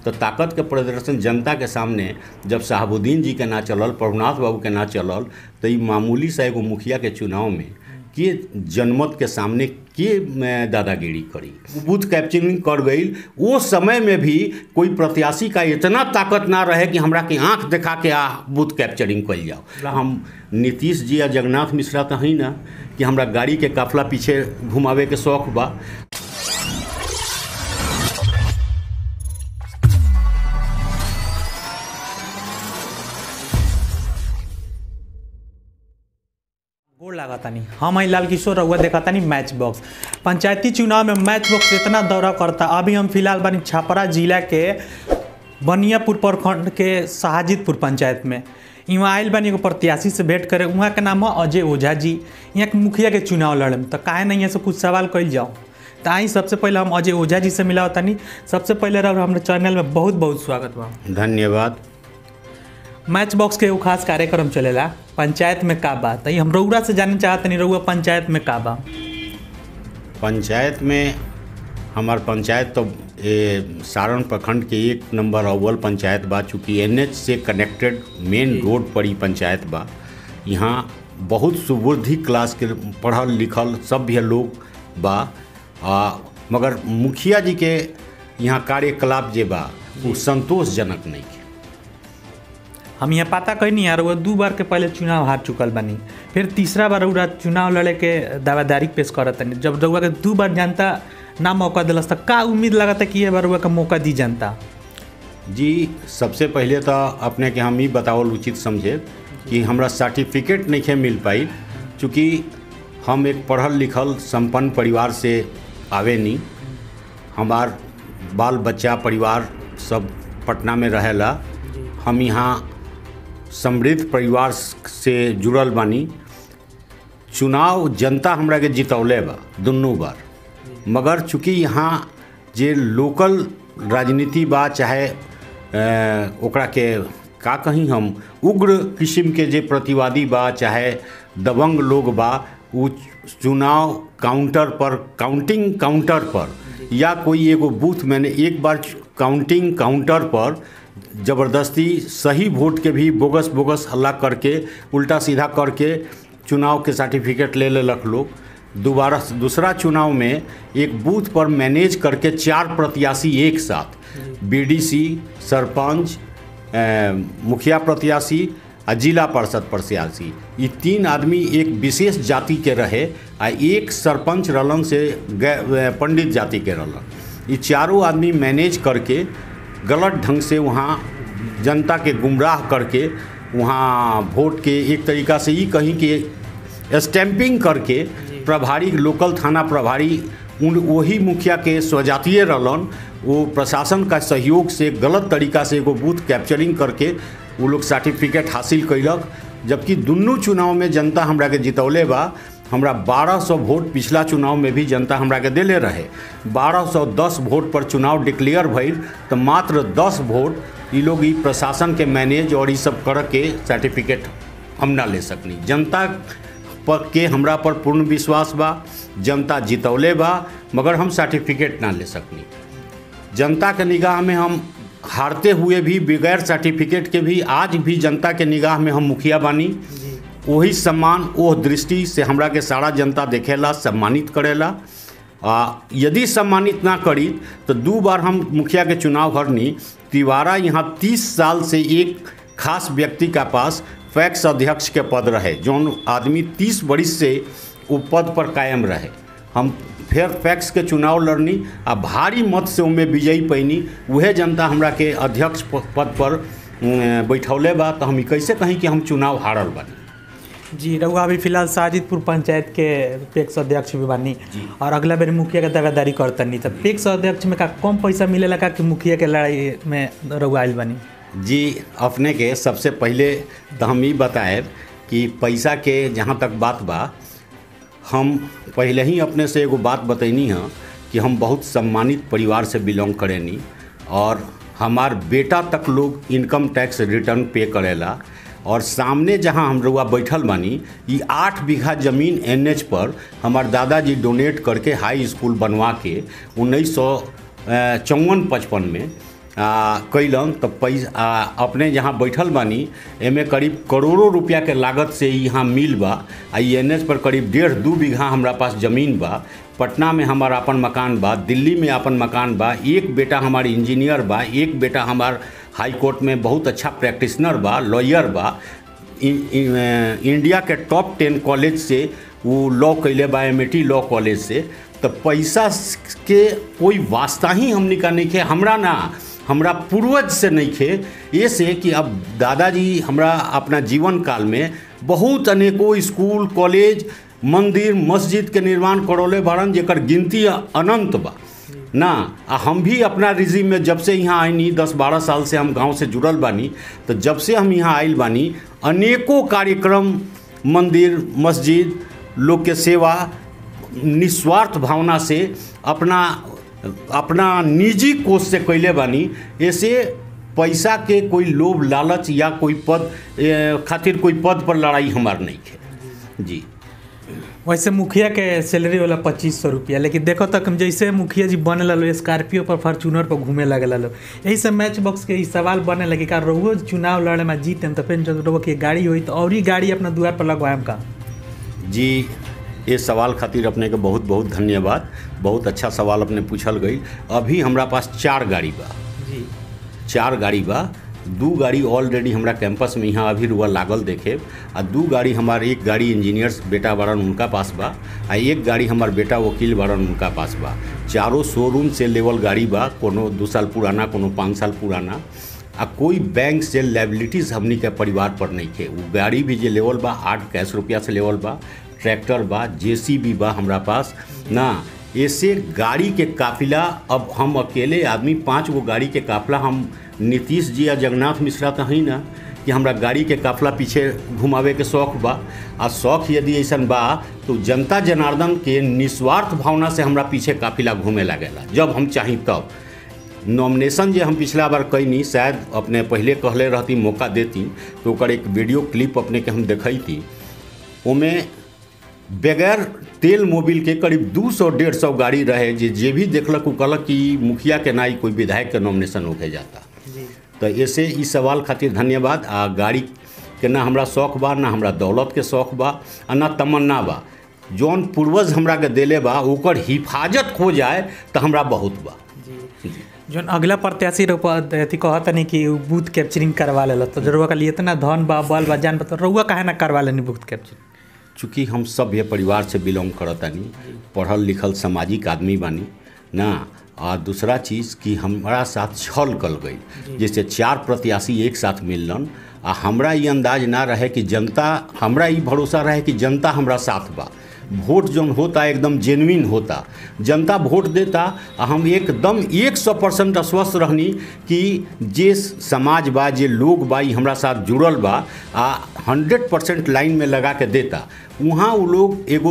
तो ताकत के प्रदर्शन जनता के सामने जब शहाबुद्दीन जी के ना चलल प्रभुनाथ बाबू के ना चलल तो ई मामूली सा एगो मुखिया के चुनाव में के जनमत के सामने के में दादागिरी करी बूथ कैप्चरिंग कर गई वो समय में भी कोई प्रत्याशी का इतना ताकत ना रहे कि हमरा के आंख दिखा के आ बूथ कैप्चरिंग कल जाओ हम नीतीश जी या जगन्नाथ मिश्रा तो ही ना कि हमरा गाड़ी के काफला पीछे घुमावे के शौक बा गोड़ लागतानी हम लाल किशोर रउआ देखतानी मैच बॉक्स पंचायती चुनाव में मैच बॉक्स इतना दौरा करता अभी हम फिलहाल बानी छपरा जिला के बनियापुर प्रखंड के शाहजीतपुर पंचायत में यहाँ आयल बानी एगो प्रत्याशी से भेंट करे वहाँ के नाम है अजय ओझा जी यहाँ के मुखिया के चुनाव लड़े तो काहे नहीं यहाँ से कुछ सवाल कल जाओ तो आई सबसे पहले हम अजय ओझा जी से मिला तानी सबसे पहले रहो हमारे चैनल में बहुत बहुत स्वागत बा धन्यवाद मैच बॉक्स के एगो खास कार्यक्रम चलेला पंचायत में का बा तो हम रउरा से जाने चाहतनी रउआ पंचायत में का बा पंचायत में हमार पंचायत तो ए, सारण प्रखंड के एक नंबर अव्वल पंचायत बा चूँकि एन से कनेक्टेड मेन रोड पर ही पंचायत बा यहाँ बहुत सुबुद्धि क्लास के पढ़ल लिखल सभ्य लोग बा आ, मगर मुखिया जी के यहाँ कार्यकलाप जे बा वो संतोषजनक नहीं है हम यहाँ पता कैनी यार वो दू बार के पहले चुनाव हार चुकल बानी फिर तीसरा बार रउरा चुनाव लड़े के दावादारी पेश करत तनी जब रउआ के दू बार जनता ना मौका दिलस त का उम्मीद लगता कि ये बार रउआ के मौका दी जनता जी सबसे पहले तो अपने के हम ही बतावल उचित समझे कि हमरा सर्टिफिकेट नहीं मिल पाई चूँकि हम एक पढ़ल लिखल संपन्न परिवार से आवे नहीं हमार बाल बच्चा परिवार सब पटना में रहेला हम यहाँ समृद्ध परिवार से जुड़ल बानी चुनाव जनता हमरा के जितौले बा दुनू बार मगर चूँकि यहाँ जे लोकल राजनीति बा चाहे अ, ओकरा के का कहीं हम उग्र किस्म के जे प्रतिवादी बा चाहे दबंग लोग बा उ चुनाव काउंटर पर काउंटिंग काउंटर पर या कोई एगो बूथ मैंने एक बार काउंटिंग काउंटर पर ज़बरदस्ती सही वोट के भी बोगस बोगस हल्ला करके उल्टा सीधा करके चुनाव के सर्टिफिकेट ले लेलक लोग दोबारा दूसरा चुनाव में एक बूथ पर मैनेज करके चार प्रत्याशी एक साथ बीडीसी सरपंच अ, मुखिया प्रत्याशी आ जिला परिषद प्रत्याशी ये तीन आदमी एक विशेष जाति के रहे आ एक सरपंच रहलन से गै- पंडित जाति के रहलन ये चारों आदमी मैनेज करके गलत ढंग से वहाँ जनता के गुमराह करके वहाँ वोट के एक तरीका से ये कहीं कि स्टैंपिंग करके प्रभारी लोकल थाना प्रभारी उन वही मुखिया के स्वजातीय रहलन वो प्रशासन का सहयोग से गलत तरीका से एगो बूथ कैप्चरिंग करके वो लोग सर्टिफिकेट हासिल कैलक जबकि दुनू चुनाव में जनता हमरा के जितौले बा हमरा 1200 वोट पिछला चुनाव में भी जनता हमरा के देले रहे 1210 वोट पर चुनाव डिक्लेयर भइल तो मात्र 10 वोट ई लोग ई प्रशासन के मैनेज और ई सब कर के सर्टिफिकेट हम ना ले सकनी जनता पर के हमरा पर पूर्ण विश्वास बा जनता जितौले बा मगर हम सर्टिफिकेट ना ले सकनी जनता के निगाह में हम हारते हुए भी बगैर सर्टिफिकेट के भी आज भी जनता के निगाह में हम मुखिया बानी वही सम्मान वो दृष्टि से हमरा के सारा जनता देखेला सम्मानित करेला आ यदि सम्मानित ना करी तो दो बार हम मुखिया के चुनाव हरनी तिवारा यहाँ तीस साल से एक खास व्यक्ति का पास फैक्स अध्यक्ष के पद रहे जौन आदमी तीस बरिस से वो पद पर कायम रहे हम फिर फैक्स के चुनाव लड़नी आ भारी मत से उनमें विजयी पैनी उहे जनता हमरा के अध्यक्ष प- पद पर अम, बैठौले बा तो हम ई कैसे कहीं कि हम चुनाव हारल बानी जी रउआ अभी फिलहाल साजिदपुर पंचायत के पेक्स अध्यक्ष भी बानी और अगला बेर मुखिया के दावेदारी करतनी तो पेक्स अध्यक्ष में का कम पैसा मिलेला का कि मुखिया के लड़ाई में रउआ आइल बानी जी अपने के सबसे पहले तो हम ई बताएब कि पैसा के जहाँ तक बात बा हम पहले ही अपने से एगो बात बतैनी है कि हम बहुत सम्मानित परिवार से बिलोंग करेनी और हमार बेटा तक लोग इनकम टैक्स रिटर्न पे करेला और सामने जहाँ हम रुआ बैठल बानी ये आठ बीघा जमीन एनएच पर हमार दादाजी डोनेट करके हाई स्कूल बनवा के उन्नीस सौ चौवन पचपन में आ, कैलन तो पैसा आ, अपने जहाँ बैठल बानी एमे करीब करोड़ों रुपया के लागत से ई यहाँ मिल बा आ ई एन एच पर करीब डेढ़ दू बीघा हमरा पास जमीन बा पटना में हमार अपन मकान बा दिल्ली में अपन मकान बा एक बेटा हमार इंजीनियर बा एक बेटा हमार हाई कोर्ट में बहुत अच्छा प्रैक्टिशनर बा लॉयर बा इ- इ- अ, इंडिया के टॉप टेन कॉलेज से वो लॉ कैले बा एम लॉ कॉलेज से तो पैसा के कोई वास्ता ही हमनी का नहीं खे हमरा ना हमरा पूर्वज से नहीं खे ये से कि अब दादाजी हमरा अपना जीवन काल में बहुत अनेकों स्कूल कॉलेज मंदिर मस्जिद के निर्माण करौले बारन जेकर गिनती अनंत बा ना आ हम भी अपना रिजिम में जब से यहाँ आईनी दस बारह साल से हम गांव से जुड़ल बानी तो जब से हम यहाँ आइल बानी अनेकों कार्यक्रम मंदिर मस्जिद लोग के सेवा निस्वार्थ भावना से अपना अपना निजी कोष से कैले बानी ऐसे पैसा के कोई लोभ लालच या कोई पद ए, खातिर कोई पद पर लड़ाई हमार नहीं है जी वैसे मुखिया के सैलरी वाला पच्चीस सौ रुपया लेकिन देखो तक जैसे मुखिया जी बने लो स्कॉर्पियो पर फॉर्चूनर पर घूमे लगे लो यही से मैच बॉक्स के ई सवाल बने लगे का रहुओ चुनाव लड़े में जीते तो फिर जब रहुओ की गाड़ी हुई तो और ही गाड़ी अपना द्वार पर लगवाएम का जी ये सवाल खातिर अपने के बहुत बहुत धन्यवाद बहुत अच्छा सवाल अपने पूछल गई अभी हमरा पास चार गाड़ी बा जी चार गाड़ी बा दू गाड़ी ऑलरेडी हमरा कैंपस में यहाँ अभी रुआ लागल देखे आ दू गाड़ी हमार एक गाड़ी इंजीनियर्स बेटा बारन उनका पास बा आ एक गाड़ी हमार बेटा वकील बारन उनका पास बा चारों शोरूम से लेवल गाड़ी बा कोनो दू साल पुराना कोनो पाँच साल पुराना आ कोई बैंक से लाइबिलिटीज़ हमनी के परिवार पर नहीं थे वो गाड़ी भी जे लेवल बा आठ कैश रुपया से लेवल बा ट्रैक्टर बा जेसीबी बा हमरा पास ना ऐसे गाड़ी के काफिला अब हम अकेले आदमी पाँच गो गाड़ी के काफिला हम नीतीश जी या जगन्नाथ मिश्रा तो हैं ना कि हमरा गाड़ी के काफिला पीछे घुमावे के शौक बा आ शौक यदि ऐसन बा तो जनता जनार्दन के निस्वार्थ भावना से हमरा पीछे काफिला घूमे लागेला जब हम चाही तब नॉमिनेशन जे हम पिछला बार कैनी शायद अपने पहले कहले रहती मौका देती तो ओकर एक वीडियो क्लिप अपने के हम देखैती ओमे बगैर तेल मोबिल के करीब 200 डेढ़ सौ गाड़ी रहे जे जे भी देखलक उ कहलक कि मुखिया के नाई कोई विधायक के नॉमिनेशन होके जाता जी तो ऐसे ई सवाल खातिर धन्यवाद आ गाड़ी के ना हमरा शौक बा ना हमरा दौलत के शौक बा आ ना तमन्ना बा जौन पूर्वज हमरा के देले बा ओकर हिफाजत हो जाए तो हमरा बहुत बा जी जौन अगला प्रत्याशी रउआ अथी कहता नहीं कि उ बूथ कैप्चरिंग करवा लेला तो रउआ का लिए इतना धन बा बल बा जान बा तो रउआ काहे ना करवा लेनी बूथ कैप्चरिंग चूँकि हम सभ्य परिवार से बिलोंग करतानी पढ़ल लिखल सामाजिक आदमी बानी ना आ दूसरा चीज़ कि हमारा साथ छल कल गई जैसे चार प्रत्याशी एक साथ मिललन आ हमरा ये अंदाज ना रहे कि जनता हमरा ये भरोसा रहे कि जनता हमरा साथ बा वोट जौन होता एकदम जेन्युइन होता जनता वोट देता आ हम एकदम एक सौ परसेंट आश्वस्त रहनी कि जे समाज बा जे लोग बा ई हमरा साथ जुड़ल बा आ हंड्रेड परसेंट लाइन में लगा के देता वहाँ वो लोग एगो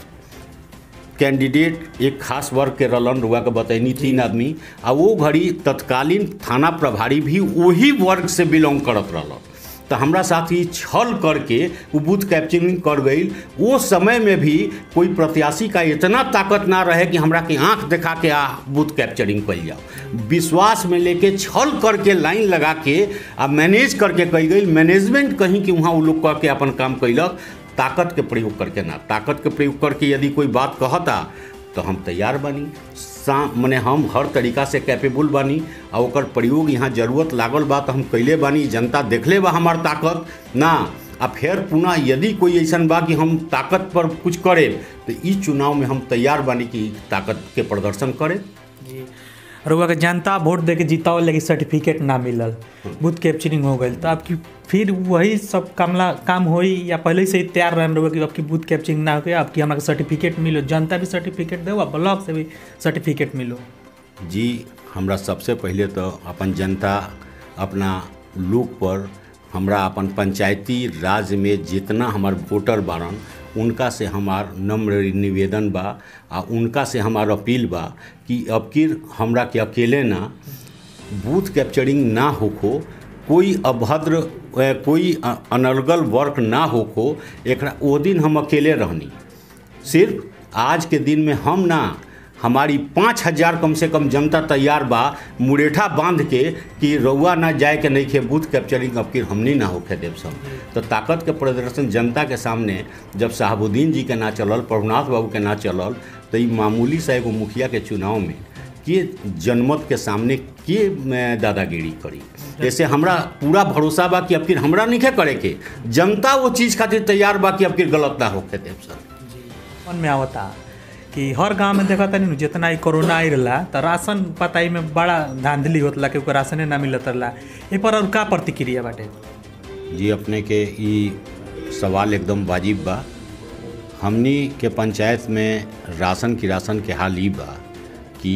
कैंडिडेट एक खास वर्ग के रलन रुआ के बतैनी तीन आदमी आ वो घड़ी तत्कालीन थाना प्रभारी भी वही वर्ग से बिलोंग करत रहलन तो हमरा साथ ही छल करके वो बूथ कैप्चरिंग कर गई वो समय में भी कोई प्रत्याशी का इतना ताकत ना रहे कि हमरा के आंख दिखा के आ बूथ कैप्चरिंग कर जाओ विश्वास में लेके छल करके लाइन लगा के आ मैनेज करके कही गई मैनेजमेंट कहीं कि वहाँ वो लोग कह के अपन काम कैलक ताकत के प्रयोग करके ना ताकत के प्रयोग करके यदि कोई बात कहता तो हम तैयार बानी सा मने हम हर तरीका से कैपेबल बानी आ ओकर प्रयोग यहाँ जरूरत लागल बा तो हम कैले बानी जनता देखले बा हमार ताकत ना आ फिर पुनः यदि कोई ऐसन बा कि हम ताकत पर कुछ करे तो ई चुनाव में हम तैयार बानी कि ताकत के प्रदर्शन करे जी रउआ के जनता वोट दे के जीताओ लेकिन सर्टिफिकेट ना मिलल बूथ कैप्चरिंग हो गई तो आपकी फिर वही सब कामला काम होई या पहले से ही तैयार रहन रउआ कि आपकी बूथ कैप्चरिंग ना हो आपकी हमरा के सर्टिफिकेट मिलो जनता भी सर्टिफिकेट दो और ब्लॉक से भी सर्टिफिकेट मिलो जी हमरा सबसे पहले तो अपन जनता अपना लोग पर हमरा अपन पंचायती राज में जितना हमार वोटर बारन उनका से हमार नम्र निवेदन बा आ उनका से हमार अपील बा कि अबकिर हमरा के अकेले ना बूथ कैप्चरिंग ना होखो कोई अभद्र ए, कोई अ- अनर्गल वर्क ना होखो एकरा ओ दिन हम अकेले रहनी सिर्फ आज के दिन में हम ना हमारी पाँच हजार कम से कम जनता तैयार बा मुरेठा बांध के कि रउआ ना जाए के नहीं खे बूथ कैप्चरिंग अब कि हमनी ना होखे देव सब तो ताकत के प्रदर्शन जनता के सामने जब साहबुद्दीन जी के ना चलल प्रभुनाथ बाबू के ना चलल तो ई मामूली सा एगो मुखिया के चुनाव में के जनमत के सामने के अ, दादागिरी करी जैसे हमरा पूरा भरोसा बा कि अब फिर हमरा नहीं करे के जनता वो चीज़ खातिर तैयार बा कि अब फिर गलत ना होके देव सर मन में आवता कि हर गांव में देखा तनी जितना ही कोरोना आई रहा तो राशन पताई में बड़ा धांधली होतला कि ओकर राशने ना मिलत रहा ए पर और का प्रतिक्रिया बाटे जी अपने के ई सवाल एकदम वाजिब बा हमनी के पंचायत में राशन की राशन के हाल ई बा कि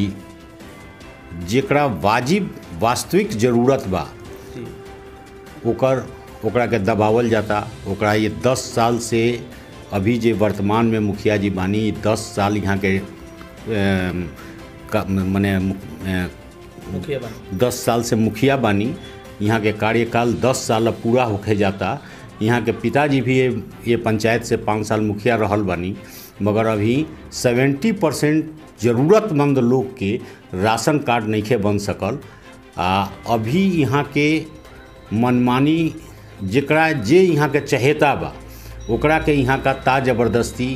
जेकरा वाजिब वास्तविक जरूरत बा जी ओकर ओकरा के दबावल जाता ओकरा ये दस साल से अभी जे वर्तमान में मुखिया जी बानी ई दस साल यहाँ के अम, का- मने अ, मुखिया बन दस साल से मुखिया बानी यहाँ के कार्यकाल दस साल अब पूरा होके जाता यहाँ के पिताजी भी ये ये पंचायत से पाँच साल मुखिया रहल बानी मगर अभी सेवेंटी परसेंट ज़रूरतमंद लोग के राशन कार्ड नइखे बन सकल आ अभी यहाँ के मनमानी जेकरा जे यहाँ के चहेता बा ओकरा के यहाँ का ता जबरदस्ती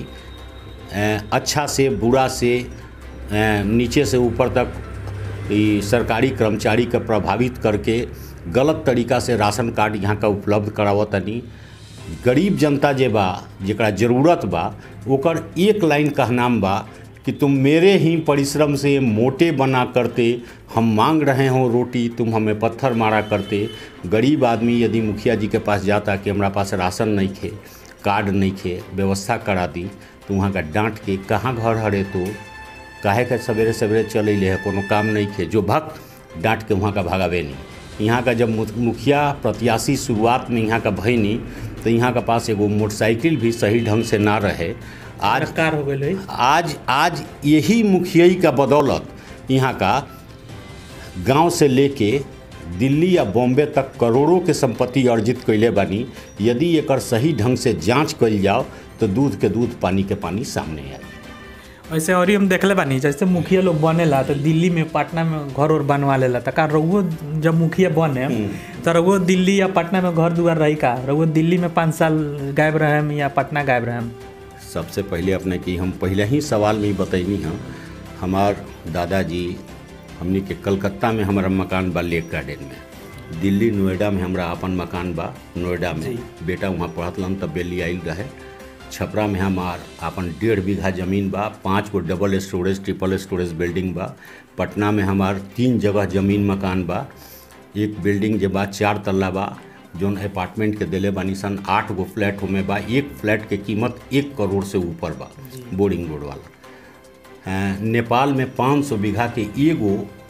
अ, अच्छा से बुरा से अ, नीचे से ऊपर तक ई सरकारी कर्मचारी के प्रभावित करके गलत तरीका से राशन कार्ड यहाँ का उपलब्ध करावतनी गरीब जनता जे बा जेकरा जरूरत बा ओकर एक लाइन कहनाम बा कि तुम मेरे ही परिश्रम से मोटे बना करते हम मांग रहे हो रोटी तुम हमें पत्थर मारा करते गरीब आदमी यदि मुखिया जी के पास जाता कि हमारा पास राशन नहीं खे कार्ड नहीं खे व्यवस्था करा दी तो वहाँ का डांट के कहाँ घर हरे तो काहे के सवेरे सवेरे चल अइले है कोनो काम नहीं खे जो भक्त डांट के वहाँ का भागावे नहीं यहाँ का जब मु- मुखिया प्रत्याशी शुरुआत में यहाँ का भईनी तो यहाँ का पास एगो मोटरसाइकिल भी सही ढंग से ना रहे आज सरकार हो गई आज आज यही मुखियाई का बदौलत यहाँ का गांव से लेके दिल्ली या बॉम्बे तक करोड़ों के संपत्ति अर्जित कैले बानी यदि एकर सही ढंग से जांच कइल जाओ तो दूध के दूध पानी के पानी सामने आई वैसे और ही हम देखले बानी जैसे मुखिया लोग बनेला तो दिल्ली में पटना में घर और बनवा लेला तो का रउओ जब मुखिया बने तो रउओ दिल्ली या पटना में घर दुआर रही का रउओ दिल्ली में पाँच साल गायब रहे या पटना गायब रहे सबसे पहले अपने की हम पहले ही सवाल में ही बतैनी हम हमार दादाजी हमनी के कलकत्ता में हमारा मकान बा लेक गार्डन में दिल्ली नोएडा में हमरा अपन मकान बा नोएडा में बेटा वहाँ पढ़त लन तब बेली आइल रहे छपरा में हमार अपन डेढ़ बीघा जमीन बा पाँच गो double storage triple storage building बा पटना में हमार तीन जगह जमीन मकान बा एक बिल्डिंग जे बा चार तल्ला बा जौन अपार्टमेंट के दिले बानी सन आठ गो फ्लैट होमे बा एक फ्लैट के कीमत एक करोड़ से ऊपर बा बोरिंग रोड वाला अ, नेपाल में 500 बीघा के एगो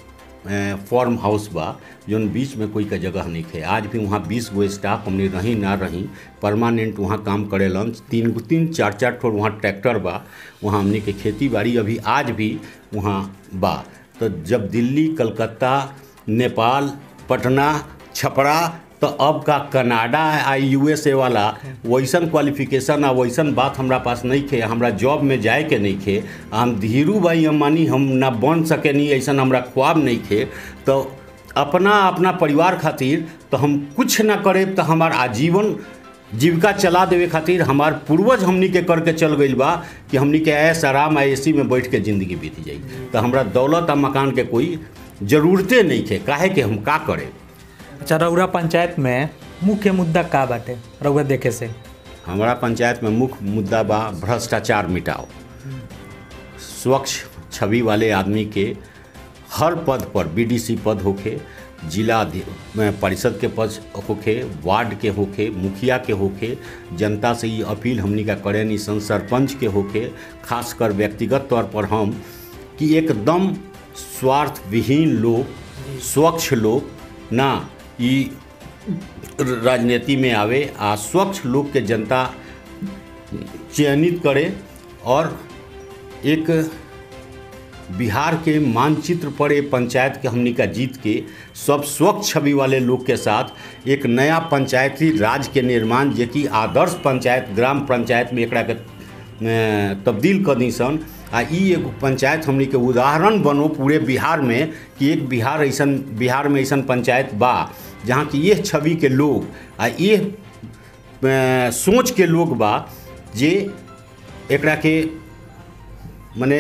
अ, फार्म हाउस बा जौन बीच में कोई का जगह नहीं थे आज भी वहाँ बीस गो स्टाफ हमने रही ना रही परमानेंट वहाँ काम करेलन तीन गो तीन चार चार ठो वहाँ ट्रैक्टर बा वहाँ हमने के खेती बाड़ी अभी आज भी वहाँ बा तो जब दिल्ली कलकत्ता नेपाल पटना छपरा तो अब का कनाडा आ यूएसए वाला वैसन क्वालिफिकेशन आ वैसन बात हमरा पास नहीं खे हमरा जॉब में जाए के नहीं खे हम धीरू भाई अम्बानी हम ना बन सके नहीं ऐसन हमरा ख्वाब नहीं खे तो अपना अपना परिवार खातिर तो हम कुछ ना करे तो हमार आजीवन जीविका चला देवे खातिर हमार पूर्वज हमनी के करके चल गइल बा कि हमनी के ऐस आराम आ एसी में बैठ के ज़िंदगी बीत जाई तो हमरा दौलत आ मकान के कोई ज़रूरते नहीं खे काहे कि हम का करें अच्छा रउरा पंचायत में मुख्य मुद्दा का बाटे रउआ देखे से हमारा पंचायत में मुख्य मुद्दा बा भ्रष्टाचार मिटाओ स्वच्छ छवि वाले आदमी के हर पद पर बीडीसी पद होखे जिला अधि- में परिषद के पद होखे वार्ड के होखे मुखिया के होखे जनता से ये अपील हमनी का करे नी सन सरपंच के होखे खासकर व्यक्तिगत तौर पर हम कि एकदम स्वार्थ विहीन लोग स्वच्छ लोग ना ई राजनीति में आवे आ स्वच्छ लोग के जनता चयनित करे और एक बिहार के मानचित्र पर एक पंचायत के हमनी का जीत के सब स्वच्छ छवि वाले लोग के साथ एक नया पंचायती राज के निर्माण जे कि आदर्श पंचायत ग्राम पंचायत में एकरा के अ, तब्दील कर दी सन आ ई एगो पंचायत हमनी के उदाहरण बनो पूरे बिहार में कि एक बिहार ऐसन बिहार में ऐसन पंचायत बा जहाँ की ये छवि के लोग आ ये अ, सोच के लोग बा जे एकरा के मने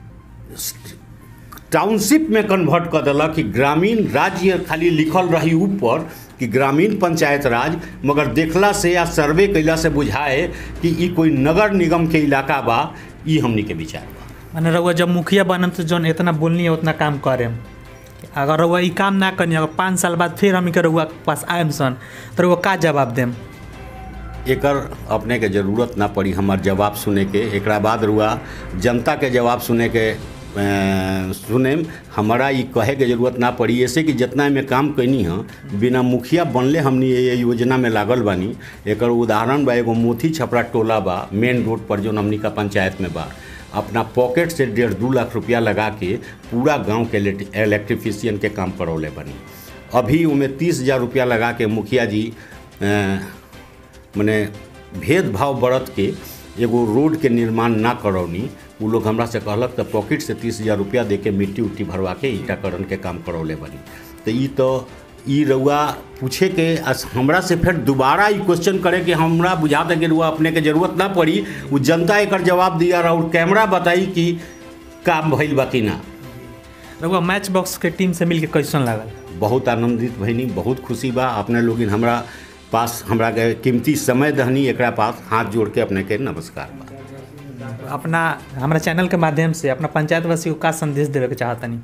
टाउनशिप में कन्वर्ट कर देलक कि ग्रामीण राज्य खाली लिखल रही ऊपर कि ग्रामीण पंचायत राज मगर देखला से या सर्वे कैला से बुझाए कि ई कोई नगर निगम के इलाका बा ई हमनी के विचार बा माने रउआ जब मुखिया बनम तो जौन इतना बोलनी है उतना काम करेम अगर रउआ ई काम ना करनी अगर पाँच साल बाद फिर हम के रउआ के पास आएम सन तो रउआ का जवाब देम एकर अपने के जरूरत ना पड़ी हमार जवाब सुने के एकरा बाद रुआ जनता के जवाब सुने के अ, सुने हमारा ई कहे के जरूरत ना पड़ी ऐसे कि जितना में काम कैनी है बिना मुखिया बनले हमनी ये योजना में लागल बानी एकर उदाहरण बा एगो मोती छपरा टोला बा मेन रोड पर जो हमनी का पंचायत में बा अपना पॉकेट से डेढ़ दू लाख रुपया लगा के पूरा गांव के इलेक्ट्रिफिशियन के काम करौले बनी अभी उमें तीस हज़ार रुपया लगा के मुखिया जी अ, मने भेदभाव बरत के एगो रोड के निर्माण ना करौनी उ लोग हमरा से कहलक तो पॉकेट से तीस हज़ार रुपया दे के मिट्टी उट्टी भरवा के ईटाकरण के काम करौले बनी तो ई तो ई रउआ पूछे के अस- हमरा से फिर दोबारा ई क्वेश्चन करे कि हमरा बुझाता कि रुआ अपने के जरूरत ना पड़ी उ जनता एकर जवाब दिया और कैमरा बताई कि काम भइल बा कि ना रउआ मैच बॉक्स के टीम से मिल के कैसन लागल बहुत आनंदित भइनी बहुत खुशी बा अपने लोगिन हमरा पास हमरा के कीमती समय दहनी एकरा पास हाथ जोड़ के अपने के नमस्कार बा अपना हमारा चैनल के माध्यम से अपना पंचायतवासी को का संदेश देवे के चाहतनी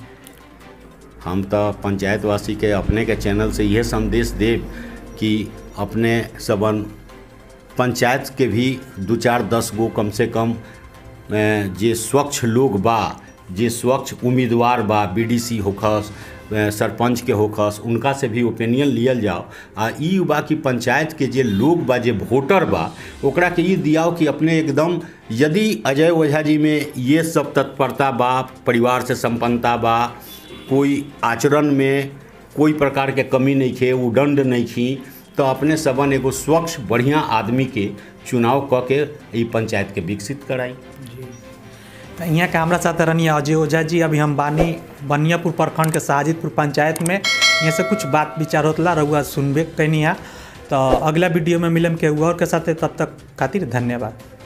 हम तो पंचायतवासी के अपने के चैनल से यह संदेश देव कि अपने सबन पंचायत के भी दू चार दस गो कम से कम अ, जे स्वच्छ लोग बा जे स्वच्छ उम्मीदवार बा बीडीसी होखस अ, सरपंच के होखस उनका से भी ओपिनियन लियल जाओ आ ई बा कि पंचायत के जे लोग बा जे वोटर बा ओकरा के ई दियाओ कि अपने एकदम यदि अजय ओझा जी में ये सब तत्परता बा परिवार से संपन्नता बा कोई आचरण में कोई प्रकार के कमी नहीं खे उदंड नहीं खी तो अपने सबन एगो स्वच्छ बढ़िया आदमी के चुनाव क के ई पंचायत के विकसित कराई तो यहाँ के हमारा साथ रहनी अजय ओझा जी अभी हम बानी बनियापुर प्रखंड के शाहजीतपुर पंचायत में यहाँ से कुछ बात विचार होतला रहुआ सुनबे कैनी है तो अगला वीडियो में मिलम के और के साथ तब तक खातिर धन्यवाद